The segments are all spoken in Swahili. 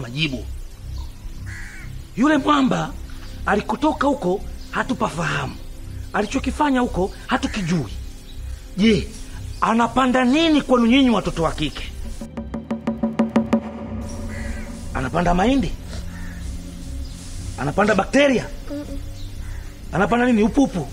majibu. Yule mwamba alikotoka huko hatupafahamu, alichokifanya huko hatukijui. Je, anapanda nini kwenu nyinyi watoto wa kike? Anapanda mahindi? Anapanda bakteria? Anapanda nini? Upupu?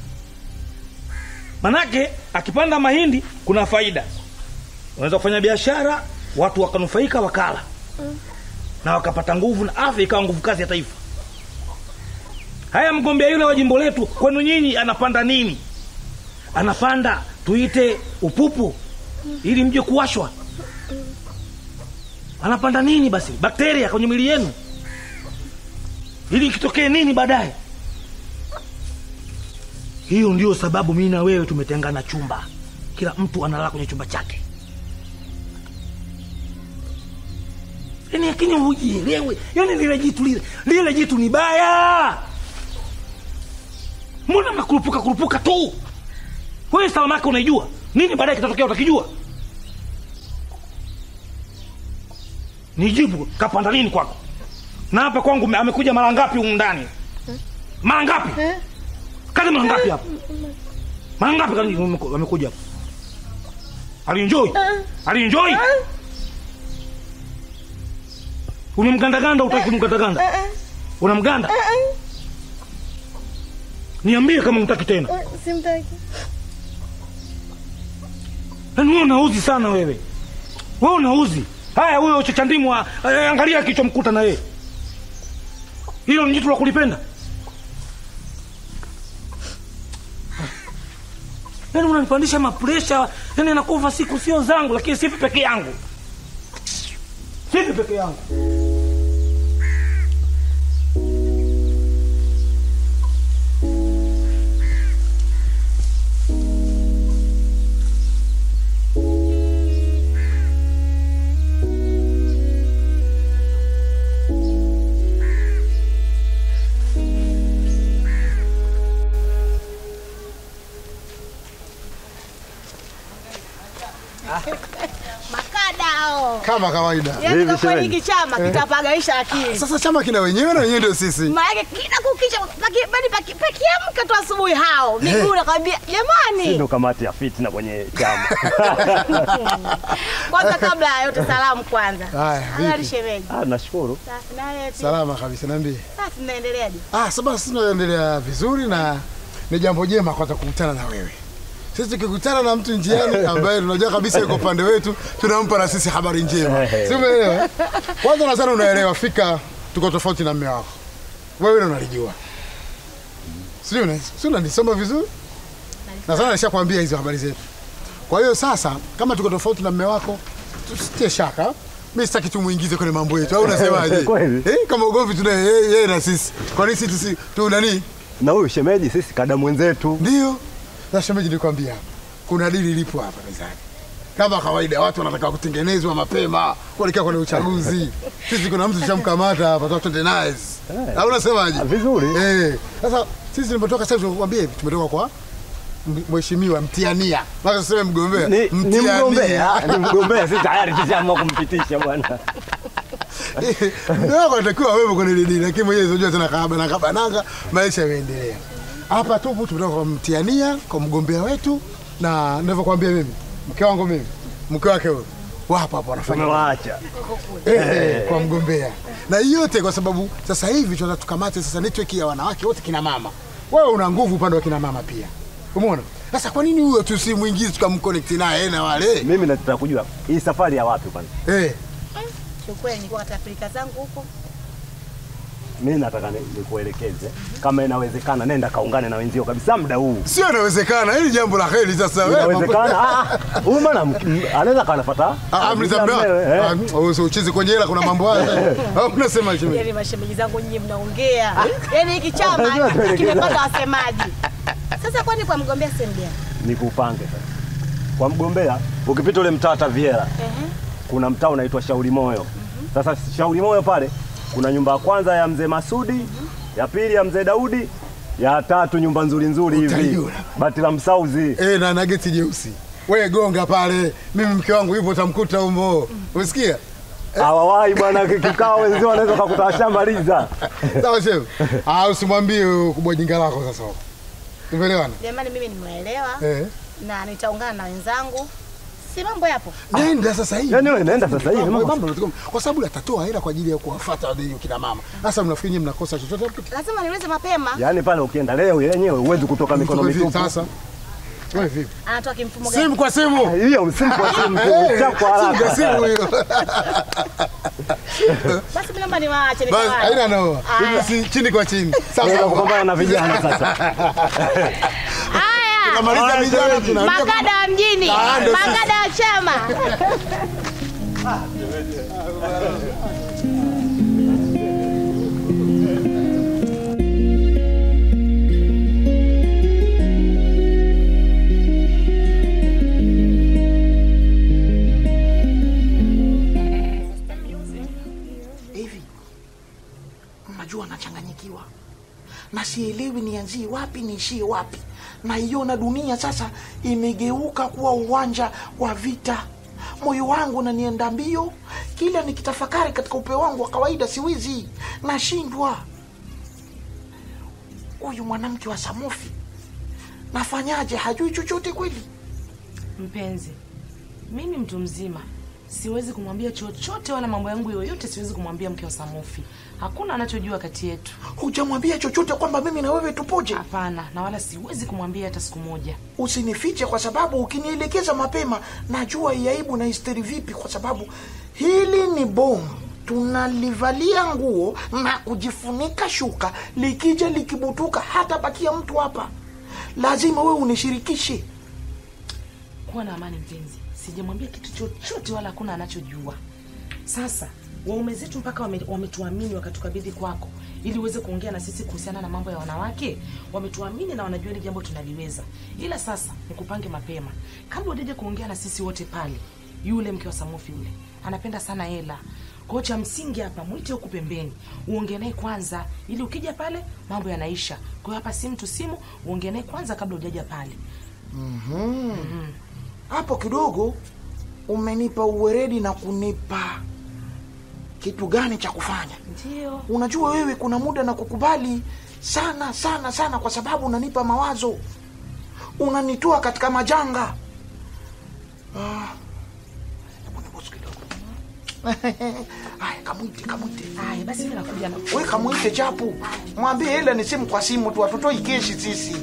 Manake akipanda mahindi kuna faida, unaweza kufanya biashara, watu wakanufaika, wakala na wakapata nguvu na afya ikawa nguvu kazi ya taifa. Haya, mgombea yule wa jimbo letu kwenu nyinyi anapanda nini? Anapanda tuite upupu ili mje kuwashwa? Anapanda nini basi? Bakteria kwenye mwili yenu ili ikitokee nini baadaye? Hiyo ndio sababu mimi na wewe tumetengana chumba, kila mtu analala kwenye chumba chake. Yani lakini hujielewe, yani lile jitu lile lile jitu ni baya. Mbona mnakurupuka kurupuka tu? Wewe salama yako unaijua nini, baadaye kitatokea utakijua. Nijibu, kapanda nini kwako? Na hapa kwangu ame- amekuja mara ngapi humu ndani? Mara ngapi? Kazi mara ngapi hapa? Mara ngapi kani ameku- amekuja hapa? Alienjoy? Alienjoy? Unamgandaganda utaki kumgandaganda? Unamganda? Niambie kama unataki tena. Simtaki. Yaani wewe unauzi sana wewe. Wewe unauzi. Haya huyo chachandimu eh, angalia kichomkuta na yeye. Hilo ni jitu la kulipenda. Yaani unanipandisha mapresha, yaani nakufa siku sio zangu lakini sifi peke yangu. Sifi peke yangu. Makadao. kama kawaida. Yaani kwa kweli hiki chama kitapagaisha akili. Sasa chama kina wenyewe na wenyewe ndio sisi. Maana kila kukicha paki bali paki pakiamka tu asubuhi hao. Miguu nakwambia jamani. ndo kamati ya fitina kwenye chama. Kwanza kabla ya yote salamu kwanza. Haya, Habari vipi? shemeji. Ah, nashukuru. Safi na wewe pia. Salama kabisa, niambie. Sasa tunaendeleaje? Ah, sasa sisi tunaendelea vizuri na ni jambo jema kwanza kukutana na wewe. Sisi tukikutana na mtu njiani ambaye tunajua kabisa yuko upande wetu, tunampa na sisi habari njema. Si umeelewa? Kwanza nadhani unaelewa fika tuko tofauti na mume wako. Wewe ndio unalijua. Sio una sio unanisoma vizuri? Na sana nishakwambia hizo habari zetu. Kwa hiyo sasa kama tuko tofauti na mume wako, tusitie shaka. Mimi sitaki tumuingize kwenye mambo yetu. Au unasemaje? Kweli. Eh, kama ugomvi tuna yeye yeye na sisi. Kwa nini sisi tusi tu nani? Na huyu shemeji sisi kada mwenzetu. Ndio. Na shemeji nilikwambia hapa. Kuna dili lipo hapa mezani. Kama kawaida watu wanataka kutengenezwa mapema kuelekea kwenye uchaguzi. Sisi kuna mtu tushamkamata hapa tu twende naye. Au unasemaje? Ah, Vizuri. Eh, sasa sisi tulipotoka sasa tunakwambia hivi tumetoka kwa m- mheshimiwa mtiania. Mpaka tuseme mgombea. Ni, ni mgombea, ni mgombea sisi tayari tushaamua kumpitisha bwana. Ndio wako anatakiwa wewe kwenye ile dini lakini mwenyewe unajua tena kahaba na kabananga maisha yameendelea. Hapa tupo tumetoka kwa mtiania kwa mgombea wetu na ninavyokuambia mimi mke wangu mimi mke wake huyo wapo hapo wanafanya Tumewaacha. eh, kwa mgombea na hii yote kwa sababu sasa hivi tunataka tukamate sasa network ya wanawake wote kina mama. Wewe una nguvu upande wa kina mama pia. Umeona? Sasa kwa nini huyo tusimuingize tukamconnect naye na wale? Mimi nataka kujua hii safari ya wapi kwanza. Eh, Kiukweli nilikuwa katika pilika zangu huko. Mimi nataka ni- nikuelekeze kama inawezekana, nenda kaungane na wenzio kabisa muda huu. sio inawezekana. Hili jambo la heri sasa wewe. mambo- Inawezekana. Ah, ah, huyu mwana anaweza kanafuata Ah, amri za mdoa. Ah, wewe uchizi kwenye hela kuna mambo haya. Au unasema shemeji? Yaani mashemeji zangu nyinyi mnaongea. Yaani hiki chama Unajua tuelekeza. kimepata wasemaji. Sasa kwani kwa mgombea sehemu gani? Nikupange sasa. Kwa mgombea ukipita ule mtaa Taviera Ehe. kuna mtaa unaitwa Shauri Moyo. Sasa Shauri Moyo pale kuna nyumba ya kwanza ya mzee Masudi, ya pili ya mzee Daudi, ya tatu nyumba nzuri nzuri hivi Utaiona. bati la msauzi. Eh, na nageti jeusi. Wewe gonga pale. Mimi mke wangu yupo utamkuta humo. Umesikia? Hawawahi bwana kikao wenzio wanaweza kukuta washamaliza. Sawa shefu. Ah, usimwambie kubwa jinga lako sasa. Tumeelewana? Jamani, mimi nimeelewa Eh. na nitaungana na wenzangu, si mambo yapo. Nenda sasa hivi. Yaani wewe naenda sasa hivi Mambo- mambo. mambo yanatoka- kwa sababu atatoa hela kwa ajili ya kuwafuata wale kina mama. Sasa mnafikiri nyinyi mnakosa chochote hapo? Lazima niulize mapema. Yaani pale ukienda leo yenyewe huwezi kutoka mikono Vipi mitupu. Sasa. Wewe vipi? Anatoa kimfumo gani? Simu kwa simu. Hiyo msimu kwa simu Eh, chako simu kwa haraka. simu hiyo. Basi mimi naomba niwaache Basi nikawae. haina noma. Aya. Si chini kwa chini. Sawa. Unaweza kupambana na vijana sasa. Haya, Tunamaliza vijana tunaambia magada wa mjini, Ah, ndo sisi. magada wa chama. hivi najua nachanganyikiwa na sielewi nianzie wapi niishie wapi naiona dunia sasa imegeuka kuwa uwanja wa vita moyo wangu nanienda mbio kila nikitafakari katika upeo wangu wa kawaida siwizi nashindwa huyu mwanamke wa samofi nafanyaje hajui chochote kweli Mpenzi, mi ni mtu mzima, siwezi kumwambia chochote, wala mambo yangu yoyote siwezi kumwambia mke wa Samufi. Hakuna anachojua kati yetu. hujamwambia chochote kwamba mimi na wewe tupoje Hapana, na wala siwezi kumwambia hata siku moja. usinifiche kwa sababu ukinielekeza mapema najua iaibu na histeri vipi kwa sababu hili ni bomu tunalivalia nguo na kujifunika shuka likija likibutuka hata bakia mtu hapa lazima wewe unishirikishe Kuwa na amani mpenzi, sijamwambia kitu chochote, wala hakuna anachojua. Sasa waume zetu mpaka wame- wametuamini wakatukabidhi kwako ili uweze kuongea na sisi kuhusiana na mambo ya wanawake. Wametuamini na wanajua hili jambo tunaliweza, ila sasa nikupange mapema kabla ujaje kuongea na sisi wote pale. Yule mke wa Samufi yule anapenda sana hela, kwa hiyo cha msingi hapa mwite huku pembeni, uongee naye kwanza, ili ukija pale mambo yanaisha. Kwa hiyo hapa simu tu simu, uongee naye kwanza kabla ujaja pale. hapo kidogo umenipa uweredi na kunipa kitu gani cha kufanya Ndio. unajua wewe kuna muda na kukubali sana sana sana kwa sababu unanipa mawazo unanitoa katika majanga Ah, hebu nibusu kidogo. Aya, kamwite kamwite Haya basi, mimi nakuja na we kamwite chapu mwambie hela ni simu kwa simu tu hatutoi keshi sisi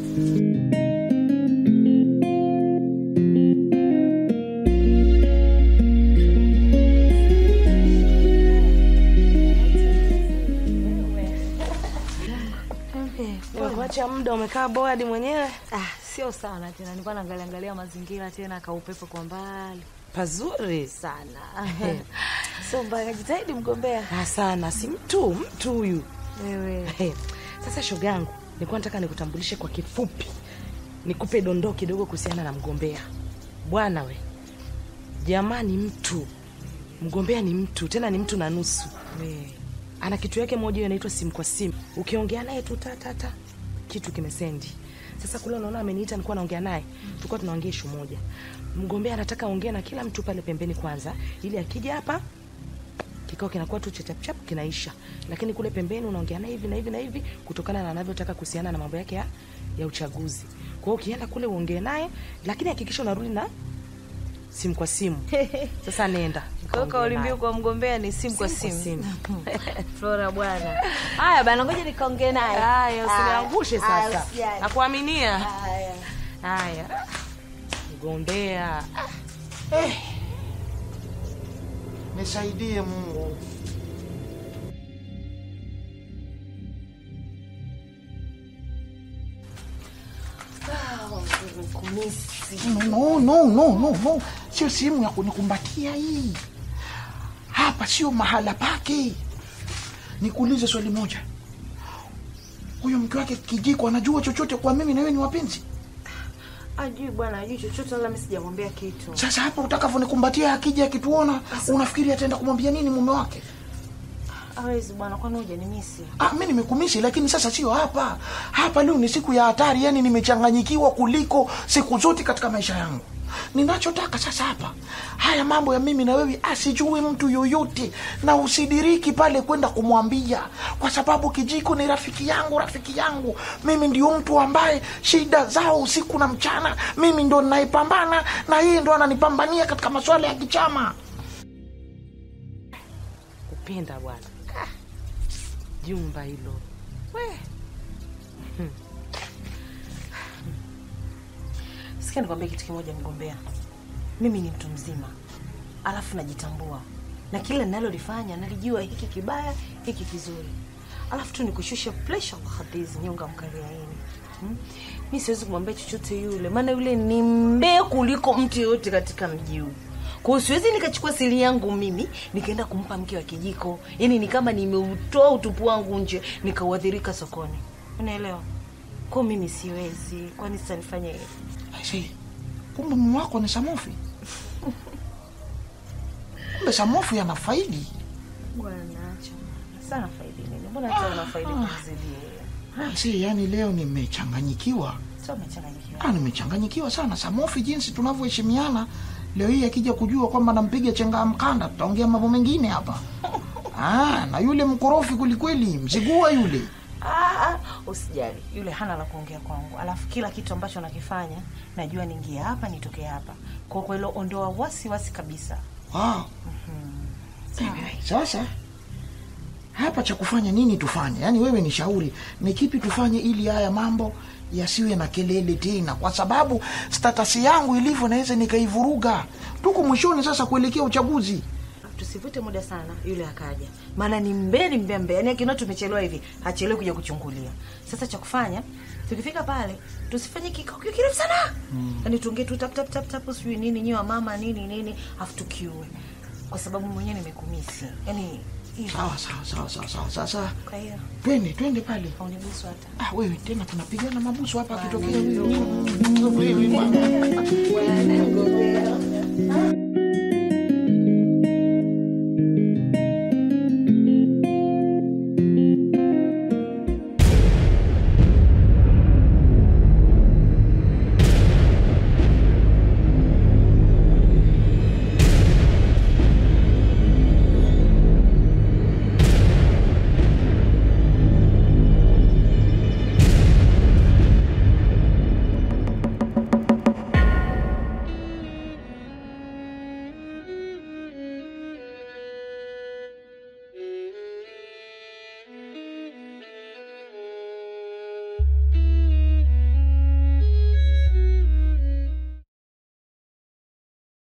Nimekuacha muda umekaa boadi mwenyewe. Ah, sio sana tena, nilikuwa naangalia angalia mazingira tena, kaupepo kwa mbali Pazuri sana. Sio mbaya, jitahidi mgombea. Ah, sana, si mtu mtu huyu. Wewe Hey, Sasa shogangu, nilikuwa nataka nikutambulishe kwa kifupi, nikupe dondoo kidogo kuhusiana na mgombea. Bwana we, jamani, mtu mgombea ni mtu, tena ni mtu na nusu. we Ana kitu yake moja hiyo inaitwa simu kwa simu, ukiongea naye tu tatata kitu kimesendi. Sasa kule unaona ameniita, nilikuwa naongea naye, tulikuwa tunaongea ishu moja. Mgombea anataka ongea na kila mtu pale pembeni kwanza, ili akija hapa kikao kinakuwa tu chapchap kinaisha, lakini kule pembeni unaongea naye hivi na hivi na hivi, kutokana na anavyotaka kuhusiana na mambo yake ya, ya uchaguzi. Kwa hiyo ukienda kule uongee naye, lakini hakikisha unarudi na simu kwa simu. Sasa nenda kwa hiyo kaongee kauli naye. mbiu kwa mgombea ni simu kwa Simu kwa simu. simu. Flora bwana. Haya bana, ngoja nikaongee naye. Haya, usiniangushe Haya, sasa. usijali. Nakuaminia. Haya. Haya, mgombea. nisaidie mungu no, no, no, no, no. sio sehemu ya kunikumbatia hii hapa sio mahala pake nikuulize swali moja huyo mke wake kijiko anajua chochote kwa mimi na wewe ni wapenzi Ajui bwana, ajui chochote wala mimi sijamwambia kitu. sasa hapa utakavyonikumbatia akija akituona unafikiri ataenda kumwambia nini mume wake Hawezi bwana, kwani hujanimisi? Ah, mi nimekumisi lakini sasa sio hapa hapa leo ni siku ya hatari yani nimechanganyikiwa kuliko siku zote katika maisha yangu ninachotaka sasa hapa haya mambo ya mimi na wewe asijui mtu yoyote na usidiriki pale kwenda kumwambia kwa sababu kijiko ni rafiki yangu rafiki yangu mimi ndio mtu ambaye shida zao usiku na mchana mimi ndo ninaipambana na yeye ndo ananipambania katika masuala ya kichama kupenda bwana Ah, jumba hilo we Hmm. sikia nikwambia kitu kimoja mgombea mimi ni mtu mzima alafu najitambua na kila ninalolifanya nalijua hiki kibaya hiki kizuri alafu tu nikushusha presha kwa hadizi nyonga mkaliaini hmm? mi siwezi kumwambia chochote yule maana yule ni mbee kuliko mtu yoyote katika mji huu kwa hiyo siwezi nikachukua siri yangu mimi nikaenda kumpa mke wa kijiko yaani ni kama nimeutoa utupu wangu nje nikauadhirika sokoni unaelewa kwao mimi siwezi kwani sasa nifanye hivi Aisee, kumbe mume wako ni samofi kumbe samofi ana faidi bwana acha bwana. sana faidi nini mbona hata una faidi kumzidi yeye si yani leo nimechanganyikiwa sio umechanganyikiwa ah, nimechanganyikiwa sana samofi jinsi tunavyoheshimiana leo hii akija kujua kwamba nampiga chenga mkanda tutaongea mambo mengine hapa ah, na yule mkorofi kwelikweli mzigua yule Ah, ah, usijali yule hana la kuongea kwangu alafu kila kitu ambacho nakifanya najua niingie hapa nitoke hapa kwa kwa hilo ondoa wasi wasi kabisa wow. sasa hapa cha kufanya nini tufanye yaani wewe ni shauri ni kipi tufanye ili haya mambo yasiwe na kelele tena kwa sababu statasi yangu ilivyo naweza nikaivuruga tuko mwishoni sasa kuelekea uchaguzi tusivute muda sana yule akaja maana ni mbee ni mbea mbea yani akina tumechelewa hivi hachelewi kuja kuchungulia sasa cha kufanya tukifika pale tusifanye kikao kiwe kirefu sana yani tuongee tu tap tap tap tap sijui nini nyewa mama nini nini afu tukiue kwa sababu mwenyewe nimekumisi yani hivyo. sawa sawa sawa sawa sawa sasa kwa hiyo twende twende pale haunibusu hata ah, wewe tena tunapigana mabusu hapa akitokea huyu. Wewe bwana.